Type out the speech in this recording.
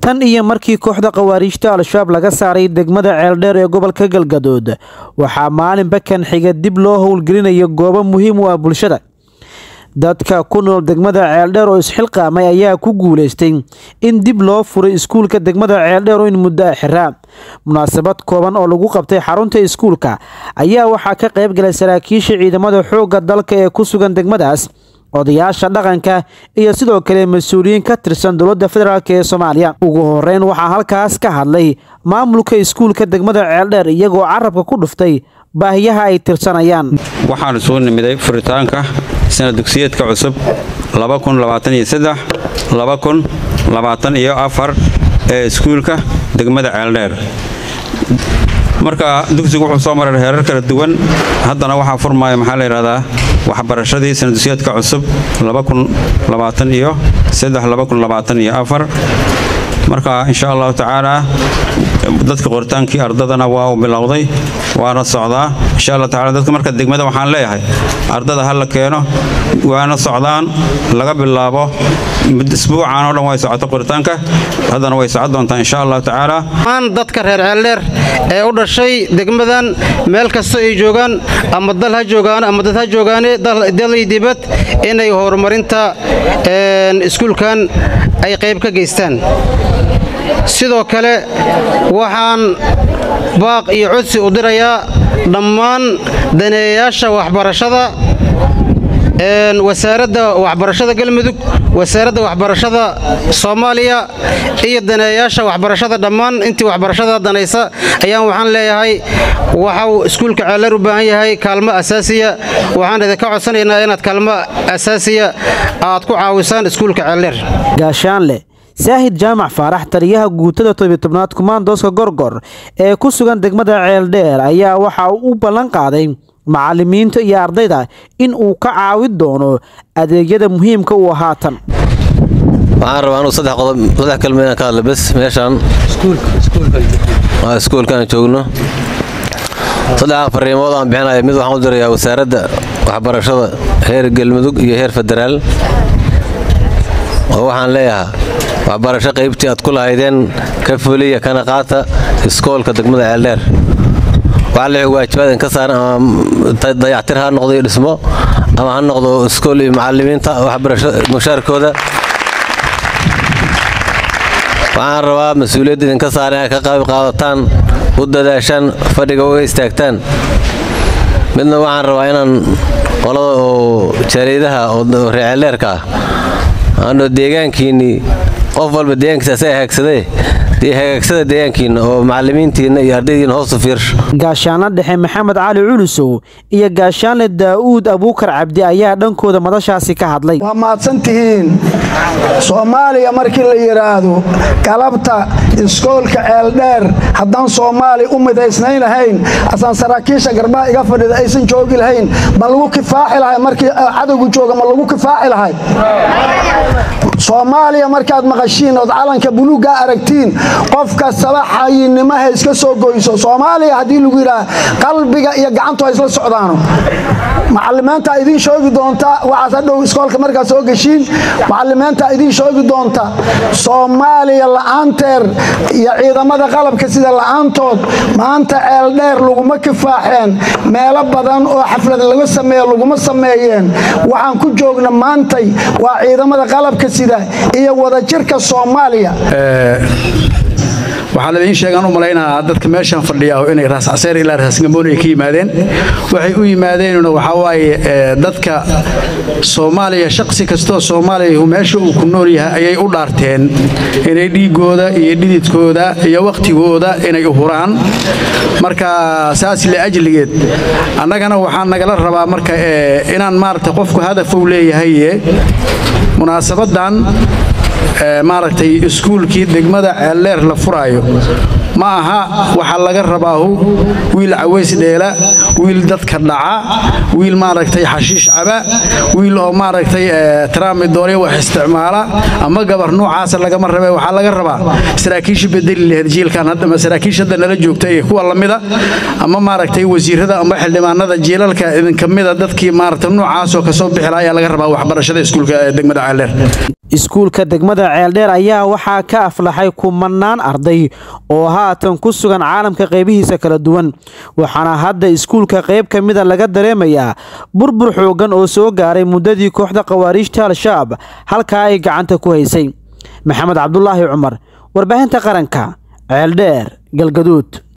tan iyo markii kooxda khawaariijta al-shabaab laga saaray degmada ceeldheer ee gobolka galgadood waxaa maalinba kan xiga dib loo howlgelinayo goobo muhiim u ah bulshada dadka ku nool degmada ceeldheer oo isxilqaamay ayaa ku guulaystay in dib loo furay iskuulka degmada ceeldheer oo in muddo a xiraa munaasabad kooban oo lagu qabtay xarunta iskuulka ayaa waxaa ka qayb galay saraakiisha ciidamada xoogga dalka ee ku sugan degmadaas odayaasha dhaqanka iyo sidoo kale mas-uuliyiin ka tirsan dowladda federaalk ee soomaaliya ugu horeyn waxaa halkaas ka hadlay maamulka iskuulka degmada ceeldheer iyagoo carabka ku dhuftay baahiyaha ay tirsanayaan waxaan isugu nimiday furitaanka sana dugsiyeedka cusub iyo afar ee iskuulka degmada ceeldheer marka dugsigu wuxuu soo maray heerar kala duwan haddana waxaa furmaya maxaa la yidhahdaa waxbarashadii sana dugsiyeedka cusub iyo marka insha allahu tacaala dadka qoritaankii ardadana waa uu bilowday waana socdaa insha allah tacala dadka marka degmada waxaan leeyahay ardada ha la keeno waana socdaan laga bilaabo isbuucan oo dhan way socoto qoritaanka haddana way socon doontaa insha allahu tacaala dadka reer ceeldheer ee u dhashay degmadan meel kasta ay joogaan ama dal ha joogaan ama dad ha joogaane dalay dibad inay horumarinta iskuulkan ay qayb ka geystaan sidoo kale waxaan baaq iyo codsi u dirayaa dhammaan daneeyayaasha waxbarashada wasaaradda waxbarashada galmudug wasaaradda waxbarashada soomaaliya iyo daneeyayaasha waxbarashada dhammaan intii waxbarashada danaysa ayaan waxaan leeyahay waxau iskuulka ceeldheer u baahan yahay kaalmo asaasiya waxaan idinka codsanaynaa inaad kaalmo asaasiya aad ku caawisaan iskuulka ceeldheer gaashaanle saahid jaamac faarax taliyaha guutada tobiytobnaad kumaandooska gorgor ee ku sugan degmada ceeldheer ayaa waxa uu u ballan qaaday macallimiinta iyo ardayda in uu ka caawin doono adeegyada muhiimka u haatan waxaan rabaa anuu saddex qodob saddex kalma inaan ka hadla bes meeshaan iskuulkaan joogno saddex fariimood aan bixinaya mid waxaan u dirayaa wasaaradda waxbarashada heer galmudug iyo heer federaal oo waxaan leeyahaa waxbarasho qaybtii aad ku lahaydeen ka fuliya kana qaata iskoolka degmada ceeldheer waxaa le waajibaad ka saaran ama dayactir ha noqdo iyo dhismo ama ha noqdo iskool iyo macallimiinta waxbarasho mushaarkooda waxaan rabaa mas-uuliyadda idinka saaran inaad ka qayb qaadataan u dadaashaan fadhiga uga istaagtaan midna waxaan rabaa inaan qolada oo jariidaha oo reeceelleerka ah ano deegaankiinnii qof walba deegaankiisa asaga hagaagsadee dee hagaagsada deegaankiinna oo macallimiintiinna iyo ardaydiinna hoosu fiirsho gaashaanla dhexe maxamed cali culusow iyo gaashaanle daa'uud abuukar cabdi ayaa dhankooda madashaasi ka hadlay waa mahadsan tihiin soomaaliya markii la yidhaahdo galabta iskoolka ceeldheer haddaan soomaali u midaysnayn lahayn asaan saraakiisha garbaha iga fadhida aysan joogi lahayn ma lagu kifaaxi lahay markii cadowgu jooga ma lagu kifaaxi lahay soomaaliya markaad maqashiin ood calanka buluugga aragtiin qof kastaba xayinimaha iska soo goyso soomaaliya haddii lagu yidhaah qalbiga iyo gacantu ha isla socdaano macalimiinta idiin shoogi doonta waxaas hadhow iskoolka markaad soo geshiin macalimiinta idiin shoogi doonta soomaaliya la'aanteer iyo ciidamada qalabka sida la'aantood maanta ceeldheer laguma kifaaxeen meelo badan oo xaflad laga sameeye laguma sameeyeen waxaan ku joogna maantay waa ciidamada qalabka sida iyo wadajirka soomaaliya waxaa laidiin sheegaan u malaynahaa dadka meeshaan fadhiya inay raascaseer ilaa raasgamoon ay ka yimaadeen waxay u yimaadeenuna waxaa waaye dadka soomaaliya shaqsi kastoo soomaaliya meesha uu ku nool yahay ayay u dhaarteen inay dhiigooda iyo dhididkooda iyo wakhtigooda inay u huraan marka saas le ajligeed annagana waxaa nagala rabaa marka inaan maaragta qofku hadafou leeyahaye munaasabadan maaragtay iskuulkii degmada ceeldheer la furaayo ma aha waxaa laga rabaahu wiil caways dheela wiil dadka dhaca wiil maaragtay xashiish caba wiil oo maaragtay tramidoorya wax isticmaala ama gabar noocaasa lagama rabe waxaa laga rabaa saraakiisha bedeli laheyd jiilkan hadda saraakiisha hadda nala joogta ee kuwa lamida ama maaragtay wasiirada ama xildhibaanada jiilalka idinka mida dadkii maaragtay noocaasoo kasoo bixila ayaa laga rabaa waxbarashada iskuulka ee degmada ceeldheer iskuulka degmada ceeldheer ayaa waxaa ka aflaxay kumanaan arday oo haatan ku sugan caalamka qeybihiisa kala duwan waxaana hadda iskuulka qeyb ka mida laga dareemayaa burbur xoogan oo soo gaaray muddadii kooxda khawaariijta al-shabaab halkaa ay gacanta ku haysay maxamed cabdulaahi cumar warbaahinta qaranka ceeldheer galgaduud